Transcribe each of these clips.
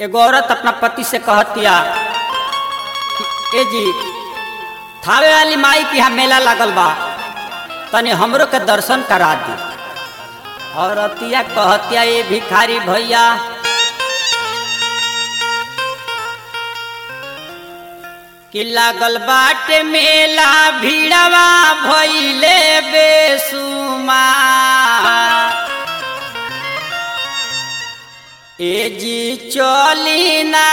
एगो औरत अपना पति से कहतिया कि ए जी थावे वाली माई के यहाँ मेला लागल बा तनी हमरो के दर्शन करा दी औरतिया कहतिया ये भिखारी भैया कि लागल बाटे मेला भीड़वा भइले बेसुमा ए जी चली ना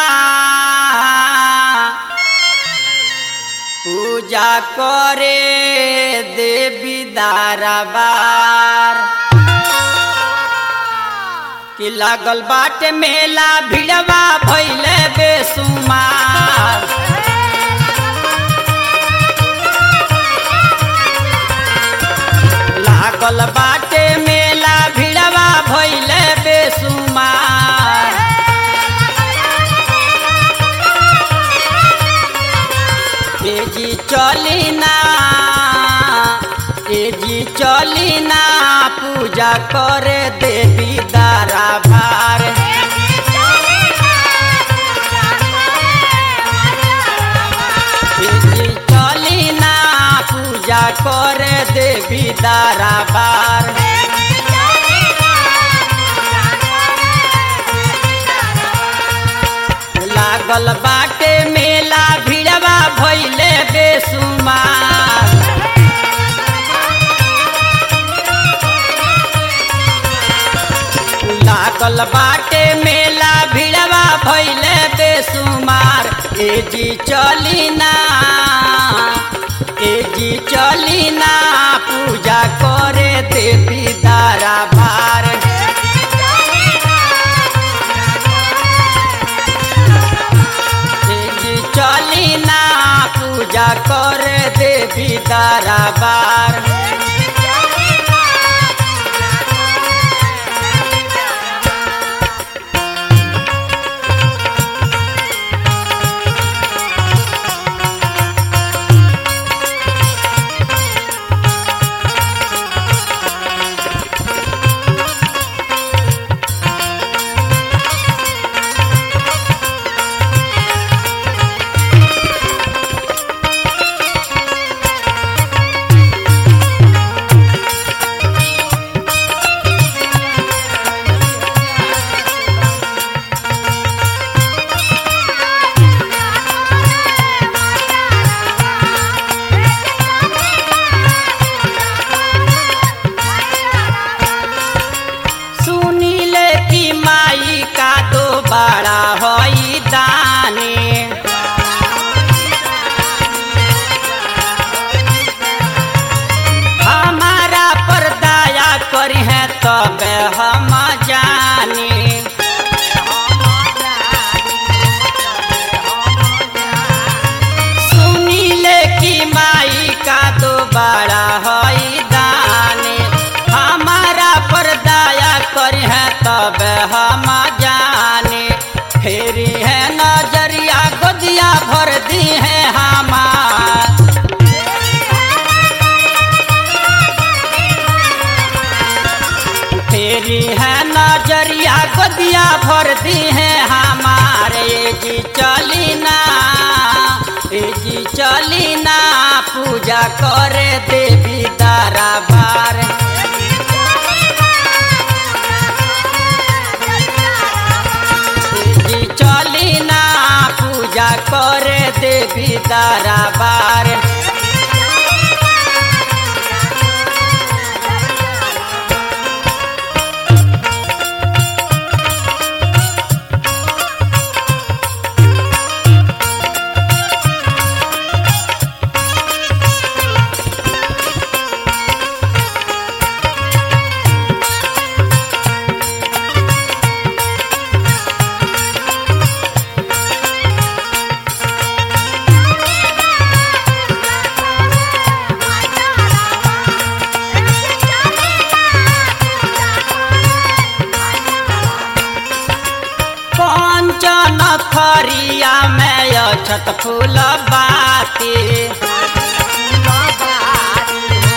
पूजा करे देवी दाराबार कि लागल बाटे मेला भिड़वा भइले बेसुमार लागल बाटे मेला भिड़वा भइले बेसुमार ए जी चली ना ए जी चली ना पूजा करे देवी दारा भार ए जी चली ना पूजा करे देवी दारा बार लागल बाटे मेला भिड़वा भइले बेसुमार लागल बाटे मेला भिड़वा भइले बेसुमार ए जी चली ना ए जी चली ना पूजा करे देवी दारा भार ए जी चली ना पूजा करे देवी दारा बार सुनीले की माई का दो बड़ा होई दानी हमारा पर दया करी है तब हम जानी सुनीले की माई का दो बड़ा होई दानी हमारा पर दया करी है तब हम जाने फेरी है नजरिया गोदिया भर दी है हमार फेरी है नजरिया गोदिया भर दी है हमारे ये जी चली ना ए जी चली ना पूजा करे देवी दारा बार जी चली ना पूजा करे देवी दारा बार कंचन थरिया में अछत फूल बाती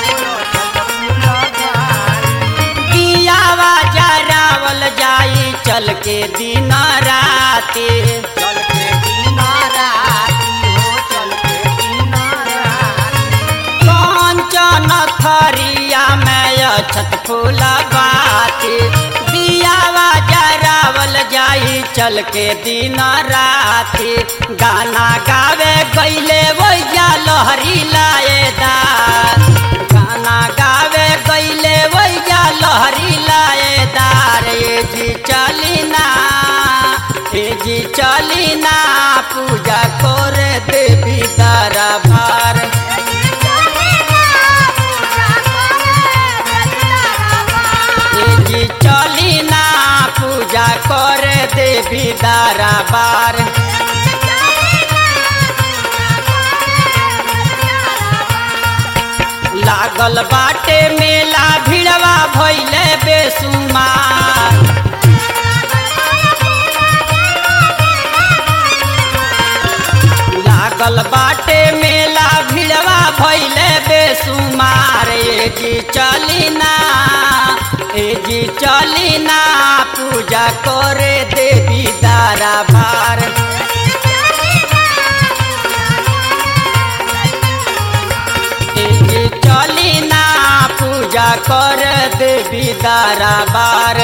दियावा जरावल जाई चल के दिन राती चल के दिन राती हो चल के दिन राती कंचन थरिया में अछत फूला बाती दियावा जरावल जाई चल के दिन राती गाना गावे गईले वैया लहरी लाएदार गाना गावे गईले वैया लहरी लाएदार ए जी चलिना ए जी चलिना पूजा कर देवी दरबार ए जी चलिना पूजा कर देवी दरबार लागल बाटे मेला भिड़वा भइले बेसुमार लागल बाटे मेला भिड़वा भइले बेसुमार ए जी चलिना ए जी चलिना पूजा करे देवी दारा भार ए जी चलिना पूजा कर देवी दारा बार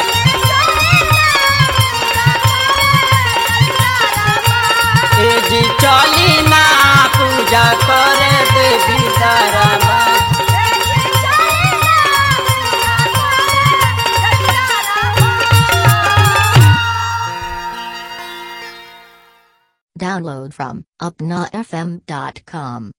ए जी चलिना पूजा कर देवी दारा बार Download from upnafm.com.